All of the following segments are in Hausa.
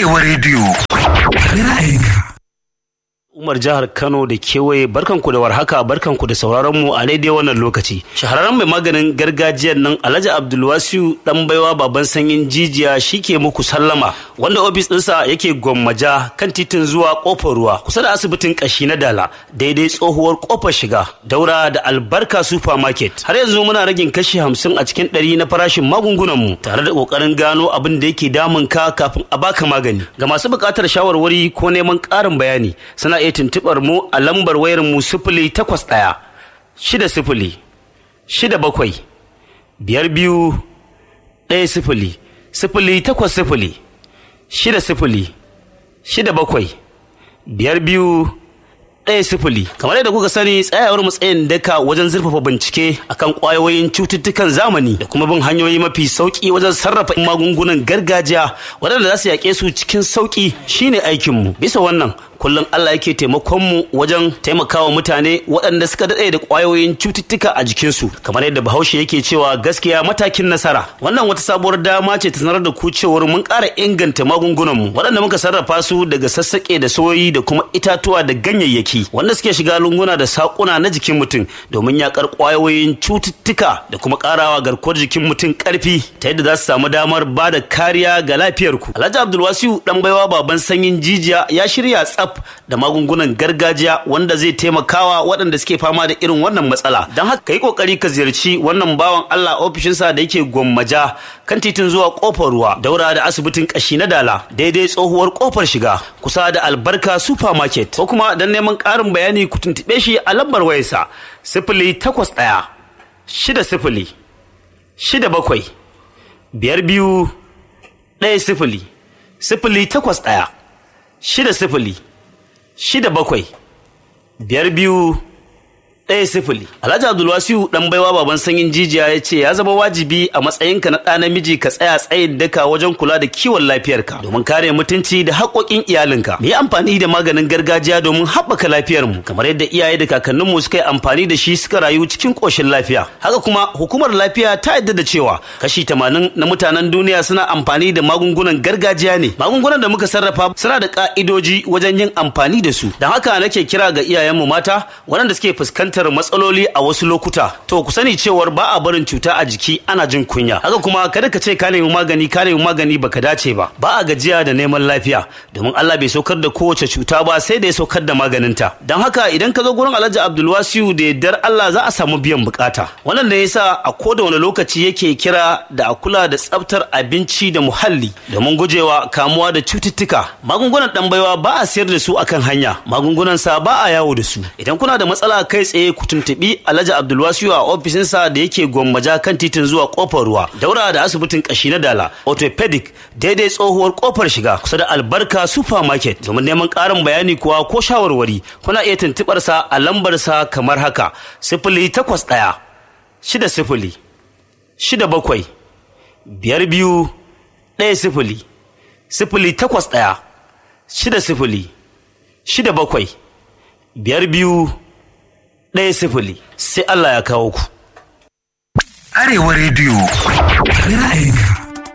Arewa rediyo. Ra'ayinka. Umar jihar Kano da kewaye barkanku da warhaka barkanku da sauraron mu a daidai wannan lokaci. Shahararren mai maganin gargajiyar nan Alhaji Abdulwasiu dan baiwa baban sanyin jijiya shike muku sallama wanda ofis ɗinsa yake gwammaja kan titin zuwa kofar ruwa kusa da asibitin kashi na Dala daidai tsohuwar kofar shiga daura da Albarka supermarket. Har yanzu muna ragin kashi hamsin a cikin ɗari na farashin magungunan mu tare da ƙoƙarin gano abin da yake damun ka kafin a baka magani. Ga masu buƙatar shawarwari ko neman ƙarin bayani suna iya tuntuɓar mu a lambar wayar mu sifili takwas ɗaya shida sifili shida bakwai biyar biyu ɗaya sifili sifili takwas sifili shida sifili shida bakwai biyar biyu ɗaya sifili kamar yadda kuka sani tsayawar matsayin daka wajen zurfafa bincike akan ƙwayoyin cututtukan zamani da kuma bin hanyoyi mafi sauƙi wajen sarrafa magungunan gargajiya waɗanda za su yaƙe su cikin sauƙi shine aikinmu bisa wannan kullum Allah yake taimakon mu wajen taimakawa mutane waɗanda suka daɗe da ƙwayoyin cututtuka a jikinsu kamar yadda bahaushe yake cewa gaskiya matakin nasara wannan wata sabuwar dama ce ta sanar da ku cewar mun ƙara inganta magungunanmu waɗanda muka sarrafa su daga sassaƙe da soyoyi da kuma itatuwa da ganyayyaki wanda suke shiga lunguna da saƙuna na jikin mutum domin yaƙar ƙwayoyin cututtuka da kuma ƙarawa garkuwar jikin mutum ƙarfi ta yadda za su samu damar ba da kariya ga lafiyarku alhaji abdulwasiu ɗan baiwa baban sanyin jijiya ya shirya tsaf da magungunan gargajiya wanda zai taimakawa waɗanda suke fama da irin wannan matsala don haka ka yi ƙoƙari ka ziyarci wannan bawan Allah ofishinsa da yake gwammaja kan titin zuwa ƙofar ruwa daura da asibitin ƙashi na dala daidai tsohuwar ƙofar shiga kusa da albarka supermarket ko kuma don neman ƙarin bayani ku tuntuɓe shi a lambar wayarsa sifili takwas ɗaya shida sifili shida bakwai biyar biyu ɗaya sifili sifili takwas ɗaya shida sifili shida bakwai biyar biyu ɗaya sifili alhaji abdulwasiu ɗan baiwa baban sanyin jijiya ya ce ya zama wajibi a matsayinka na ɗa namiji ka tsaya tsayin daka wajen kula da kiwon lafiyarka domin kare mutunci da haƙoƙin iyalinka mu yi amfani da maganin gargajiya domin haɓaka lafiyarmu kamar yadda iyaye da kakanninmu suka yi amfani da shi suka rayu cikin ƙoshin lafiya haka kuma hukumar lafiya ta yadda da cewa kashi tamanin na mutanen duniya suna amfani da magungunan gargajiya ne magungunan da muka sarrafa suna da ƙa'idoji wajen yin amfani da su don haka nake kira ga iyayenmu mata waɗanda suke fuskantar fuskantar matsaloli a wasu lokuta to ku sani cewar ba a barin cuta a jiki ana jin kunya haka kuma kada ka ce ka nemi magani ka nemi magani baka dace ba ba a gajiya da neman lafiya domin Allah bai saukar da kowace cuta ba sai da ya saukar da maganinta don haka idan ka zo gurin Alhaji Abdulwasiu da yardar Allah za a samu biyan bukata wannan ne yasa a koda wani lokaci yake kira da a kula da tsaftar abinci da muhalli domin gujewa kamuwa da cututtuka magungunan dan baiwa ba a sayar da su akan hanya magungunan sa ba a yawo da su idan kuna da matsala kai tsaye ku tuntuɓi Alhaji Abdulwasiu a ofishinsa da yake gwammaja kan titin zuwa kofar ruwa daura da asibitin kashi na dala orthopedic daidai tsohuwar kofar shiga kusa da albarka supermarket domin neman ƙarin bayani kuwa ko shawarwari kuna iya tuntuɓar sa a lambar sa kamar haka sifili takwas ɗaya shida sifili shida bakwai biyar biyu ɗaya sifili sifili takwas ɗaya shida sifili shida bakwai biyar biyu ɗaya sifili sai Allah ya kawo ku. Arewa rediyo. Ra'ayinka.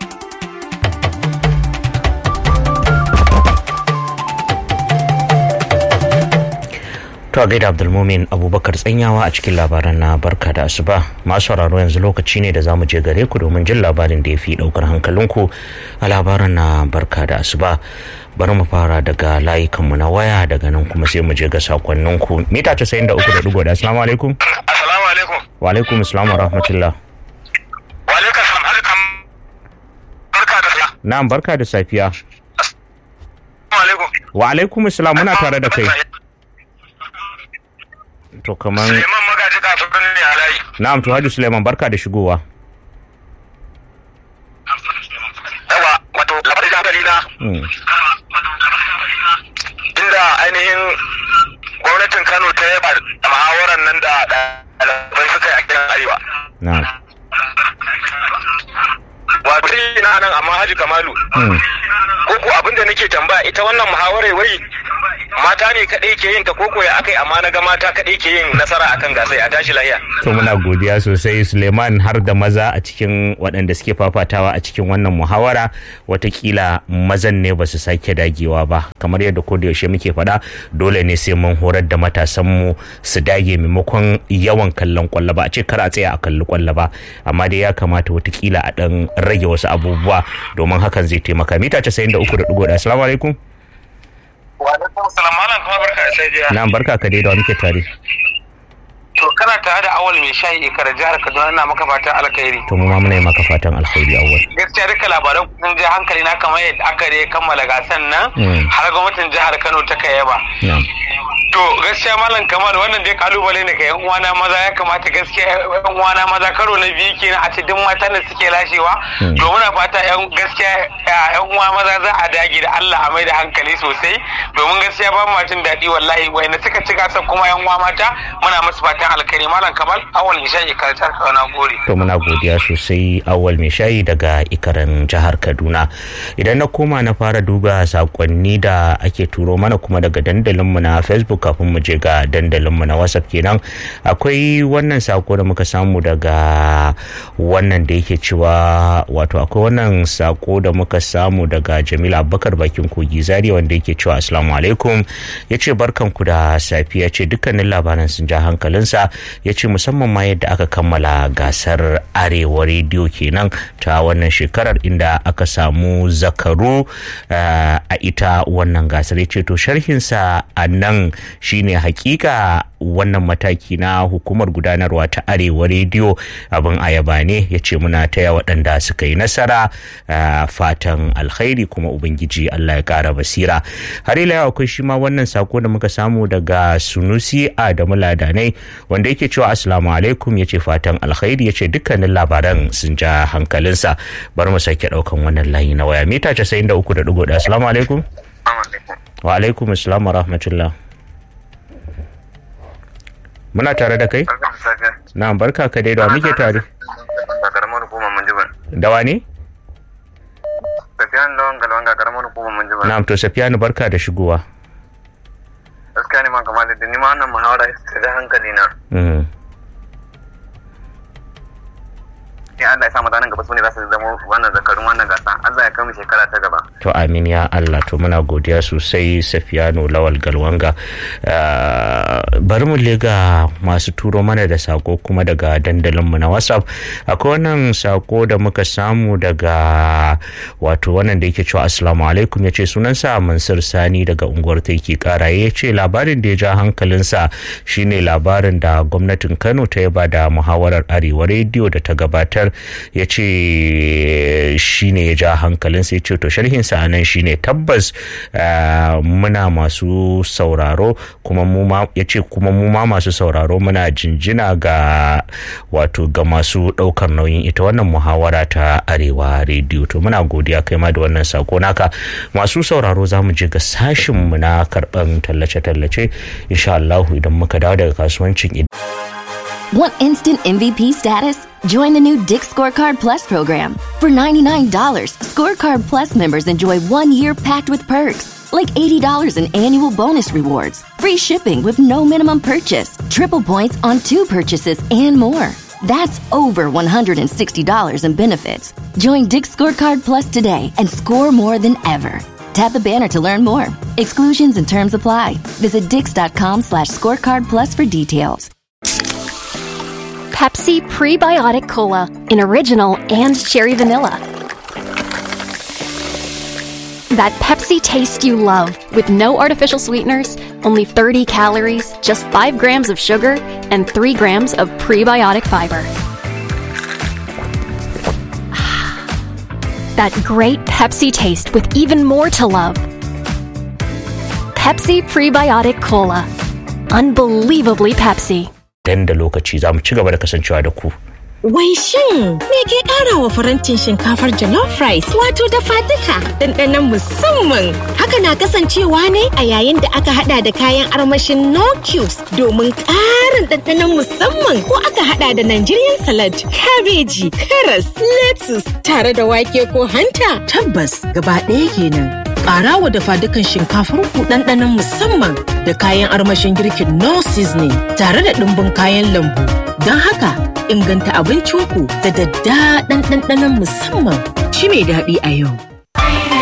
To a gaida Abdulmumin Abubakar Tsanyawa a cikin labaran na barka da asuba masu sauraro yanzu lokaci ne da za mu je gare ku domin jin labarin da ya fi daukar hankalinku a labaran na barka da asuba bari mu fara daga layukanmu na waya daga nan kuma sai mu je ga sakonninku mita casa'in da uku da dubu da assalamu alaikum Assalamu alaikum. wa alaikum assalam wa rahmatullah Wa alaikum salam alaikum. Barka da sa. na'am barka da safiya Assalamu alaikum. wa alaikum assalam muna tare da kai to kaman Suleiman magaji kafin ne a layi. na'am to Haji Suleiman barka da shigowa Yawa wato labarin da hankali na Mm, inda ainihin gwamnatin Kano ta yaba da muhawarar nan da ɗalibai suka yi a gidan Arewa. na'am Wato shi na nan amma Haji Kamalu. Mm, Ko ko abin da nake tambaya ita wannan muhawarar wai mata ne kaɗai ke yin ta koko ya akai amma na ga mata kaɗai ke yin nasara akan gasai a tashi lahiya to muna godiya sosai suleiman har da maza a cikin waɗanda suke fafatawa a cikin wannan muhawara watakila mazan ne ba su sake dagewa ba kamar yadda ko da yaushe muke faɗa dole ne sai mun horar da matasanmu su dage maimakon yawan kallon kwallo ba a ce kar a tsaya a kalli kwallo ba amma dai ya kamata watakila a ɗan rage wasu abubuwa domin hakan zai taimaka mita 93.1 assalamu alaikum wa alaikum salam malam kuma barka da sai jiya na barka ka dai da muke tare to kana tare da awal mai shayi ikar jihar Kaduna ina maka fatan alkhairi to mu ma muna yi maka fatan alkhairi awwal gaskiya duka labaran kun ji hankali na kamar yadda aka dai kammala gasan nan Mm. har gwamnatin jihar Kano ta kai yaba na'am to gaskiya malam kamal wannan dai kalubale ne ga yan uwana maza ya kamata gaskiya yan uwana maza karo na biyu kenan a ce duk matan da suke lashewa Mm. to muna fata yan gaskiya yan uwa maza za a dage da Allah a mai da hankali sosai domin gaskiya ba mu jin daɗi wallahi wayanda suka ci gasar kuma yan uwa mata muna musu fatan alkhairi malam kamal awal isha'i karatar ka na gore to muna godiya sosai awal mai shayi daga ikaran jihar kaduna idan na koma na fara duba sakonni da ake turo mana kuma daga dandalinmu na facebook kafin mu je ga dandalinmu na whatsapp kenan akwai wannan sako da muka samu daga wannan da yake cewa wato akwai wannan sako da muka samu daga jamila abubakar bakin kogi zaria wanda yake cewa assalamu alaikum ya ce barkanku da safiya ce dukkanin labaran sun ja hankalinsa ya ce musamman ma yadda aka kammala gasar arewa rediyo kenan ta wannan shekarar inda aka samu zakaru eh, a ita wannan gasar ya ce to sharhinsa a nan shine hakika wannan mataki na hukumar gudanarwa ta arewa rediyo abin ayaba ne ya ce muna taya waɗanda suka yi nasara eh, fatan alkhairi kuma ubangiji allah ya ƙara basira har ila yau akwai shi ma wannan sako da muka samu daga sunusi adamu ladanai wanda yake cewa assalamu alaikum ya ce fatan alkhairi ya ce dukkanin labaran sun ja hankalinsa bar mu sake ɗaukan wannan layi na waya mita 93.1 assalamu alaikum wa alaikum assalam wa rahmatullah muna tare da kai na barka ka dai da wa muke tare karamar hukumar manjiban da wa ne tafiyan lawan galwan ga karamar hukumar manjiban na to safiyanu barka da shigowa gaskiya ne ma kamar da ni ma wannan muhawara ita da hankali na Mhm. in Allah ya sa mutanen gaba su ne za su zama wannan zakarun wannan gasa Allah ya kai mu shekara ta gaba to amin ya Allah to muna godiya sosai safiyanu lawal galwanga Ah, bari mu lega masu turo mana da sako kuma daga dandalinmu na whatsapp akwai wannan sako da muka samu daga wato wannan da yake cewa assalamu alaikum ya ce sunansa mansur sani daga unguwar taiki karaye ya ce labarin da ya ja hankalinsa shine labarin da gwamnatin kano ta yaba da muhawarar arewa rediyo da ta gabatar ya ce shine ya ja hankalinsa ya ce to sharhinsa a nan shine tabbas ah, muna masu sauraro kuma mu ma ya ce kuma mu ma masu sauraro muna jinjina ga wato ga masu ɗaukar nauyin ita wannan muhawara ta arewa rediyo to muna godiya kai ma da wannan sako naka masu sauraro za mu je ga sashinmu na karɓan tallace-tallace insha Allah idan muka dawo daga kasuwancin Want instant MVP status? Join the new Dick Scorecard Plus program. For $99, Scorecard Plus members enjoy one year packed with perks, like $80 in annual bonus rewards, free shipping with no minimum purchase, triple points on two purchases, and more. That's over $160 in benefits. Join Dick Scorecard Plus today and score more than ever. Tap the banner to learn more. Exclusions and terms apply. Visit dix.com slash scorecard plus for details. Pepsi Prebiotic Cola in original and cherry vanilla. That Pepsi taste you love with no artificial sweeteners, only 30 calories, just 5 grams of sugar, and 3 grams of prebiotic fiber. that great Pepsi taste with even more to love. Pepsi Prebiotic Cola. Unbelievably Pepsi. dan da lokaci za mu ci gaba da kasancewa da ku Wai shin me ke ƙara wa farantin shinkafar jollof rice wato dafa duka ɗanɗanon musamman. Haka na kasancewa ne a yayin da aka hada da kayan armashin no cubes domin ƙarin ɗanɗanon musamman ko aka hada da Nigerian salad, kabeji, karas, lettuce tare da wake ko hanta. tabbas gaba ɗaya kenan. Ƙara wa dafa dukan shinkafar ku ɗanɗanon musamman da kayan armashin girkin no seasoning tare da ɗumbin kayan lambu. Don haka inganta abincinku da daddaɗan ɗanɗanon musamman shi mai daɗi a yau.